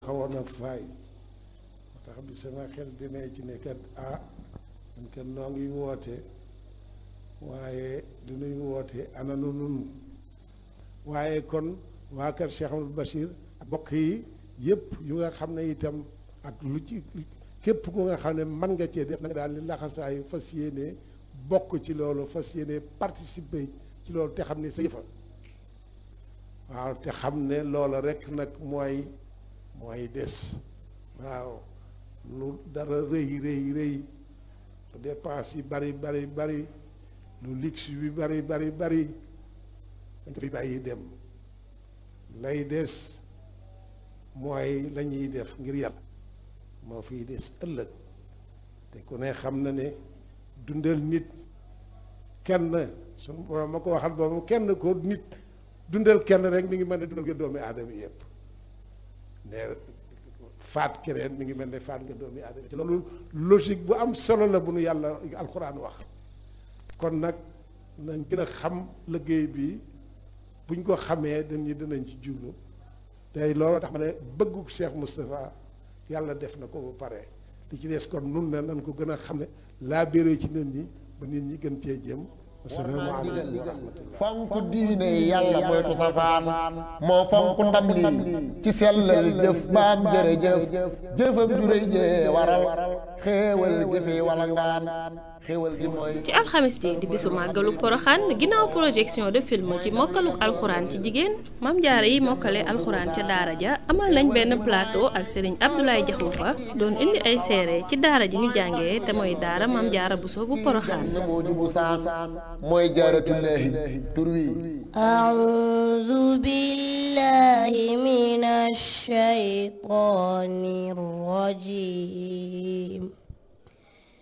xawoon a faay moo tax bi sama xel demee ci ne kat ah man kat noo ngi woote waaye du nuy woote ana nu nun waaye kon waa kër Cheikh Amadou Bachir ak bokk yi yëpp yu nga xam ne itam ak lu ci képp ku nga xam ne mën nga cee def na nga daal di laxasaayu fas yéene bokk ci loolu fas yéene participer ci loolu te xam ne sa yëfa waaw te xam ne loola rek nag mooy mooy des waaw lu dara rëy rëy rëy lu dépense yi bari bari bari lu luxe bi bari bari bari dañ ko fi bàyyi dem lay des mooy la ñuy def ngir yàlla moo fiy des ëllëg te ku ne xam na ne dundal nit kenn suñu borom ma ko waxal boobu kenn ko nit dundal kenn rek mi ngi mel ne dundal nga doomi aadama yëpp ne faat keneen mi ngi mel ne faat nga doomi aadama ci loolu logique bu am solo la bu nu yàlla alxuraan wax kon nag nañ gën a xam liggéey bi buñ ko xamee dañu dinañ ci jublu tey loolu tax ma ne bëggu Cheikh Moustapha yàlla def na ko ba pare li ci des kon nun ne nañ ko gën a xam ne laa béré ci nit ñi ba nit ñi gën cee jëm asalaamaaleykum wa rahmatullah fonk diine yàlla moytu safaan moo fonk ndam lii ci sellal jëf baam jërëjëf jëfam juréy jee waral xéewal jëfe wala ngaan xéewal gi mooy ci alxamis ji di bisu màggalu poroxaan ginnaaw projection de film ci mokkaluk alxuraan ci jigéen mam jaara yi mokkale alxuraan ca daara ja amal nañ benn plateau ak sëriñ Abdoulaye Jaxumpa doon indi ay seere ci daara ji ñu jàngee te mooy daara mam jaara buso bu poroxaan na moo jubu saan mooy jaaratullaahi tur wi أعوذ بالله من الشيطان الرجيم